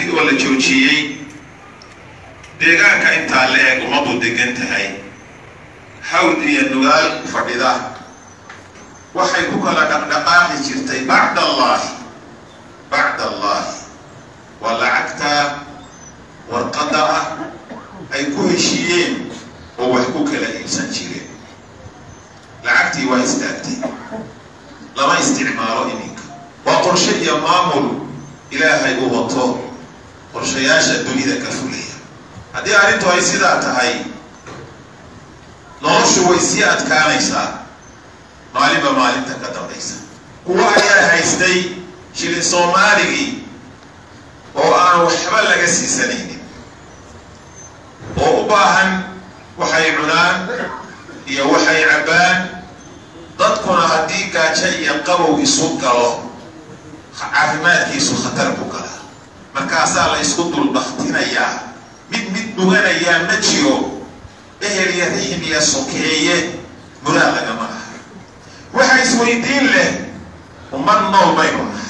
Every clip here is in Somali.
lacagtii oo la joojiyey deegaanka intaa la eg umadu degan tahay hawd iyo nugaal fadhida waxay ku kala dhaqdhaqaaqi jirtay bacd allahi bacd allahi waa lacagta warqadda ah ay ku heshiiyeen oo wax ku kala iibsan jireen lacagtii waa istaagtay lama isticmaalo iminka waa qorshe iyo maamul ilaahay uu wato qorshayaasha dunida ka fulaya haddii arrintu ay sidaa tahay noloshu way sii adkaanaysaa maalinba maalinta ka dambaysa kuwa ayaa haystay shilin soomaaligii oo aan waxba laga siisanaynin oo u baahan waxay cunaan iyo waxay cabbaan dadkuna haddii gaajo iyo qabow isu galo caafimaadkiisu khatar ku galaa markaasaa la isku dulbaktinayaa mid mid dhuganayaa ma jiro ehel iyo rixim iyo sokeeye muraa lagama aha waxa isweydiin leh ummad nool baynu nahay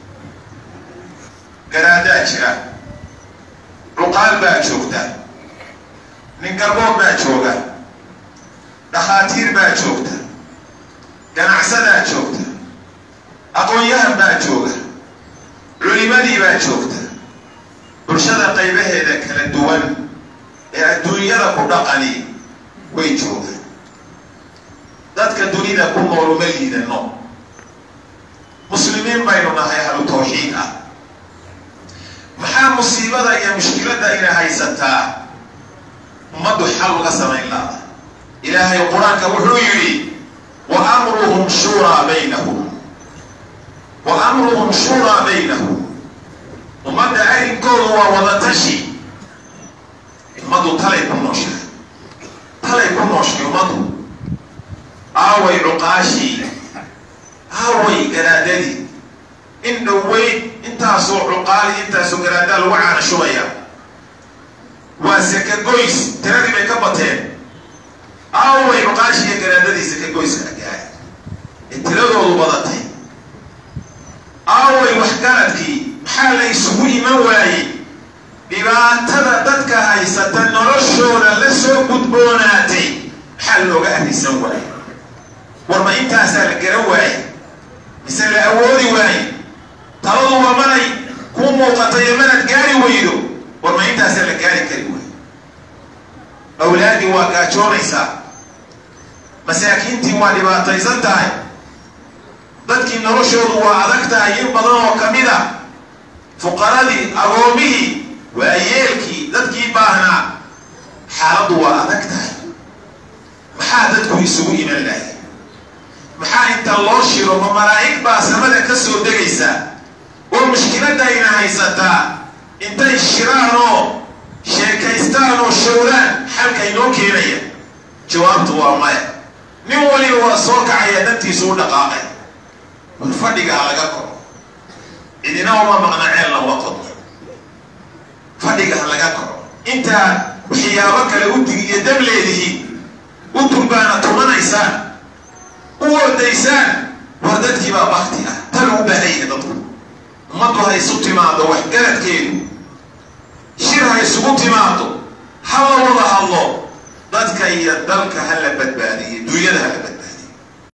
garaadaa jira cuqaal baa joogta nin garbood baa jooga dhakhaatiir baa joogta ganacsadaa joogta aqoon-yahan baa jooga culimadii baa joogta bulshada qaybaheeda kala duwan ee adduunyada ku dhaqani way joogaan dadka dunida ku nool uma liidano muslimiin baynu nahay ahlu tawxiid ah maxaa musiibada iyo mushkiladda ina haysataa ummaddu xal uga samayn laada ilaahay qur-aanka wuxuu yidhi wa amruhum shuuraa baynahum wa amruhum shuuraa baynahum ummadda arrinkoodu waa wadatashi ummaddu talay ku nooshahay talay ku nooshay ummaddu aaway cuqaashii aaway garaadadii in dhoweyn intaasoo cuqaali intaasoo garaadaa lagu caanashubaya waa sakagoys tiradii bay ka bateen aaway cuqaashii iyo garaadadii sakagoyska agaay ee tiradoodu badatay aaway waxgaradkii maxaa la isugu iman waayey dhibaatada dadka haysata noloshooda la soo gudboonaatay maxaa looga arrisan waayey war ma intaasaa la garan waaye mise la awoodi waaye taladu waa manay kuu muuqatayo manad gaari weydo war ma intaasaa la gaari kari waaye awlaadii waa gaajoonaysaa masaakiintii waa dhibaataysan tahay dadkii noloshoodu waa adag tahay in badan oo ka mid a fuqaradii agoomihii waayeelkii dadkii baahnaa xaaladdu waa adag tahay maxaa dadku isugu iman lahay maxaa inta loo shiro ma malaa'ig baa samada ka soo degaysa oo mushkiladayna haysataa intay shiraan oo sheekaystaan oo showraan xalka inoo keenaya jawaabtu waa maya nin waliba waa soo kacaya dantiisu u dhaqaaqay war fadhiga ha laga koro cidina uma maqna ceelna uma qodo fadhiga ha laga koro intaa waxyaabo kale u dig iyo dableedihi u durbaana tumanaysaan u ordaysaan war dadkii baa bakti ah tan u baahaya dadku ummaddu ha isu timaado waxgaradkeedu shir ha isugu timaado ha la wada hadlo dadka iyo dalka ha la badbaadiyo duunyada ha la badbaadiyo